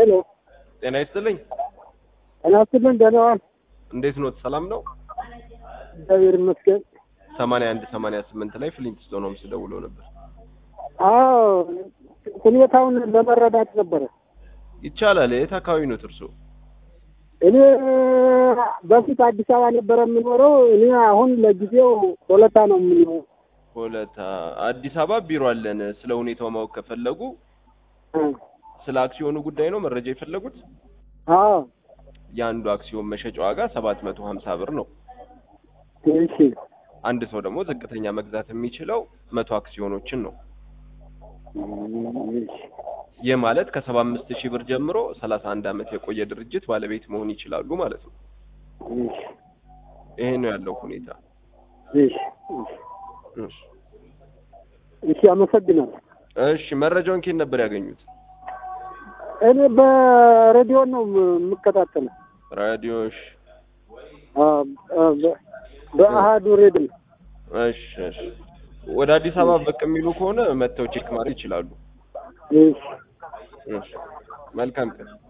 ሄሎ ጤና ይስጥልኝ። ጤና ይስጥልኝ። ደህና ዋል? እንዴት ኖት? ሰላም ነው? እግዚአብሔር ይመስገን። ሰማንያ አንድ ሰማንያ ስምንት ላይ ፍሊንትስቶን ሆምስ ደውለው ነበር። አዎ ሁኔታውን ለመረዳት ነበረ። ይቻላል። የት አካባቢ ኖት እርስዎ? እኔ በፊት አዲስ አበባ ነበረ የምኖረው። እኔ አሁን ለጊዜው ሆለታ ነው የምኖረው። ሆለታ አዲስ አበባ ቢሮ አለን። ስለ ሁኔታው ማወቅ ከፈለጉ ስለ አክሲዮኑ ጉዳይ ነው መረጃ የፈለጉት? አዎ የአንዱ አክሲዮን መሸጫ ዋጋ ሰባት መቶ ሀምሳ ብር ነው። እሺ አንድ ሰው ደግሞ ዝቅተኛ መግዛት የሚችለው መቶ አክሲዮኖችን ነው። እሺ ይህ ማለት ከሰባ አምስት ሺህ ብር ጀምሮ ሰላሳ አንድ ዓመት የቆየ ድርጅት ባለቤት መሆን ይችላሉ ማለት ነው። እሺ ይሄ ነው ያለው ሁኔታ። እሺ እሺ እሺ አመሰግናለሁ። እሺ መረጃውን ኬት ነበር ያገኙት? እኔ በሬዲዮ ነው የምከታተለው። ራዲዮሽ። አዎ፣ በ- በአሃዱ ሬዲዮ። እሺ እሺ። ወደ አዲስ አበባ ብቅ የሚሉ ከሆነ መጥተው ቼክ ማድረግ ይችላሉ። እሺ እሺ መልካም ቀን።